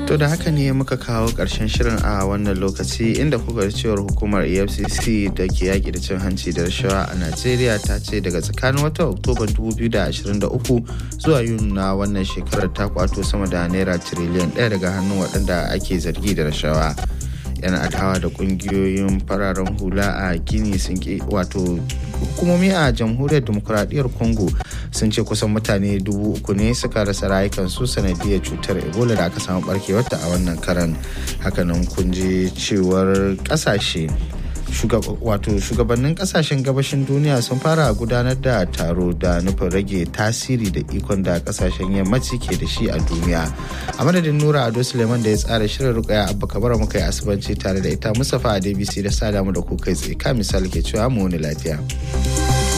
To da haka ne muka kawo ƙarshen shirin a wannan lokaci inda kuka cewar hukumar EFCC da ke yaƙi da cin hanci da rashawa a Najeriya ta ce daga tsakanin watan Oktoba 2023 zuwa Yuni na wannan shekarar ta kwato sama da naira tiriliyan ɗaya daga hannun waɗanda ake zargi da rashawa. yan adawa da kungiyoyin fararen hula a gini sun ke wato hukumomi a jamhuriyar demokuraɗiyyar congo sun ce kusan mutane dubu uku ne suka rasa rayukansu sanadiyar cutar ebola da aka samu barkewarta a wannan karan hakanan kun ji cewar ƙasashe wato shugabannin kasashen gabashin duniya sun fara gudanar da taro da nufin rage tasiri da ikon da kasashen yammaci ke da shi a duniya a madadin nura ado suleiman da ya tsara shirin rukaya abba kabara muka yi asibanci tare da ita mustapha a dbc da sada mu da ku kai tsaye ka misali ke cewa mu wani lafiya.